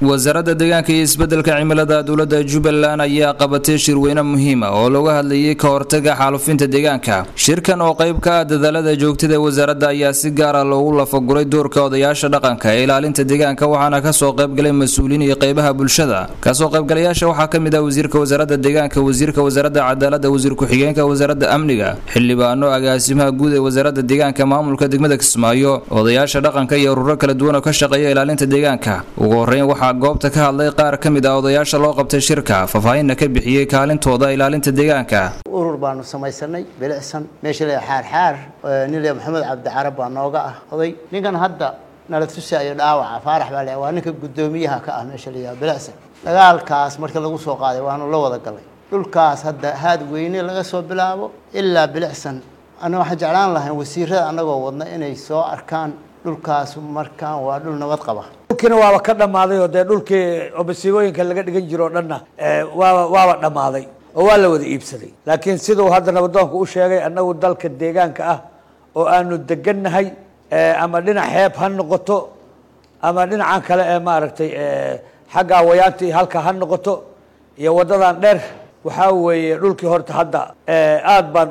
wasaaradda deegaanka iyo isbeddelka cimilada dowladda jubbaland ayaa qabatay shirweyne muhiima oo looga hadlayay ka hortaga xaalufinta deegaanka shirkan oo qayb ka ah dadaalada joogtada ee wasaaradda ayaa si gaara loogu lafaguray doorka odayaasha dhaqanka ee ilaalinta deegaanka waxaana kasoo qaybgalay mas-uuliin iyo qaybaha bulshada kasoo qaybgalayaasha waxaa ka mid ah wasiirka wasaaradda deegaanka wasiirka wasaaradda cadaaladda wasiir ku-xigeenka wasaaradda amniga xildhibaano agaasimaha guud ee wasaaradda deegaanka maamulka degmada kismaayo odayaasha dhaqanka iyo ururo kala duwan oo ka shaqeeya ilaalinta deegaanka ugu horeyn waxaa goobta ka hadlay qaar ka mid ah odayaasha loo qabtay shirka faahfaahinna ka bixiyey kaalintooda ilaalinta deegaanka urur baanu samaysanay bilicsan meesha le xaarxaar nin le maxamed cabdicarab baa nooga ah oday ninkan hadda nala tusaayo dhaawaca faarax baa le waa ninka guddoomiyaha ka ah meesha layaha bilicsan dagaalkaas marka lagu soo qaaday waanu la wada galay dhulkaas hadda haad weyne laga soo bilaabo ilaa bilicsan ana waxaan jeclaan lahayn wasiirada annagoo wadna inay soo arkaan dhulkaas markaan waa dhul nabad qaba dhulkiina waaba ka dhammaaday oo dee dhulkii oo masiibooyinka laga dhigan jiro o dhanna waaba waaba dhammaaday oo waa la wada iibsaday laakiin siduu hadda nabadoonku u sheegay annagu dalka deegaanka ah oo aanu degannahay ama dhinac xeeb ha noqoto ama dhinacan kale ee maaragtay xagga awayaanti halka ha noqoto iyo waddadan dheer waxaa weeye dhulkii horta hadda aad baan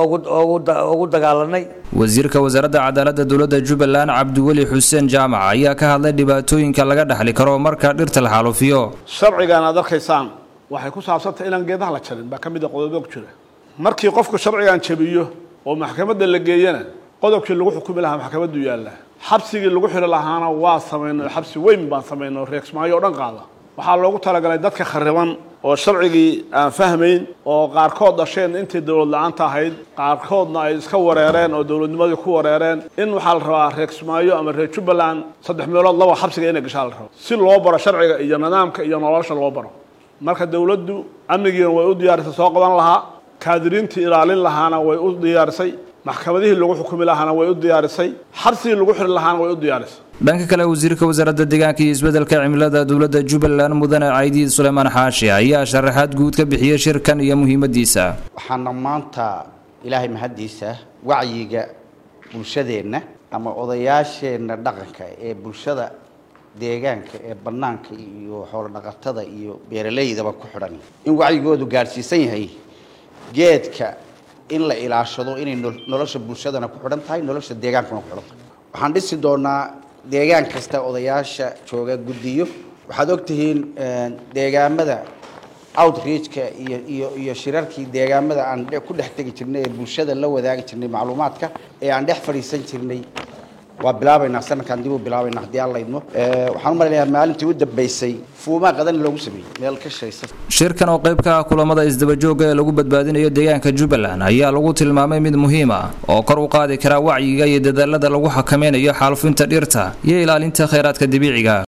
ogu dagaalanay wasiirka wasaaradda cadaaladda dowladda jubbaland cabdiweli xuseen jaamac ayaa ka hadlay dhibaatooyinka laga dhexli karo marka dhirta la xaalufiyo sharcigan aad arkaysaan waxay ku saabsantahay inaan geedaha la jarin baa ka mid a qodobo ku jira markii qofku sharcigan jabiyo oo maxkamadda la geeyana qodobkii lagu xukumi lahaa maxkamaddu yaalla xabsigii lagu xiri lahaana waa samaynay xabsi weyn baan samaynay oo reegsmaayo o dhan qaada waxaa loogu talagalay dadka khariban oo sharcigii aan fahmayn oo qaarkood dhasheen intii dowlad la-aanta ahayd qaarkoodna ay iska wareereen oo dowladnimadii ku wareereen in waxaa la rabaa reer kismaayo ama reer jubbaland saddex meelood laba xabsiga inay gashaa la rabo si loo baro sharciga iyo nidaamka iyo nolosha loo baro marka dowladdu amnigiina way u diyaarisay soo qaban lahaa kaadiriintii ilaalin lahaana way u diyaarisay maxkamadihii lagu xukumi lahaana way u diyaarisay xabsigii lagu xiri lahaana way u diyaarisay dhanka kale wasiirka wasaaradda deegaanka iyo isbeddelka cimilada dowladda jubbaland mudane caydiid suleymaan xaashi ayaa sharaxaad guud ka bixiyey shirkan iyo muhiimadiisa waxaana maanta ilaahay mahaddiisa wacyiga bulshadeenna ama odayaasheenna dhaqanka ee bulshada deegaanka ee bannaanka iyo xoolo dhaqatada iyo beeraleydaba ku xidhan in wacyigoodu gaadhsiisan yahay geedka in la ilaashado inay nolosha bulshadana ku xidhan tahay nolosha deegaankuna ku xidhan tahay waxaan dhisi doonaa deegaan kasta odayaasha jooga guddiyo waxaad ogtihiin deegaamada outreachka iyo iyo iyo shirarkii deegaamada aan ku dhex tegi jirnay ee bulshada la wadaagi jirnay macluumaadka ee aan dhex fadhiisan jirnay waa bilaabaynaa sanadkaan dib u bilaabaynaa haddii aan laydmo waxaan u malaynayaa maalintii u dambaysay fuumaa qadan loogu sameeyey meel ka shaysa shirkan oo qayb ka ah kulamada isdabajooga ee lagu badbaadinayo deegaanka jubbaland ayaa lagu tilmaamay mid muhiim ah oo kor u qaadi kara wacyiga iyo dadaalada lagu xakameynayo xaalufinta dhirta iyo ilaalinta kheyraadka dabiiciga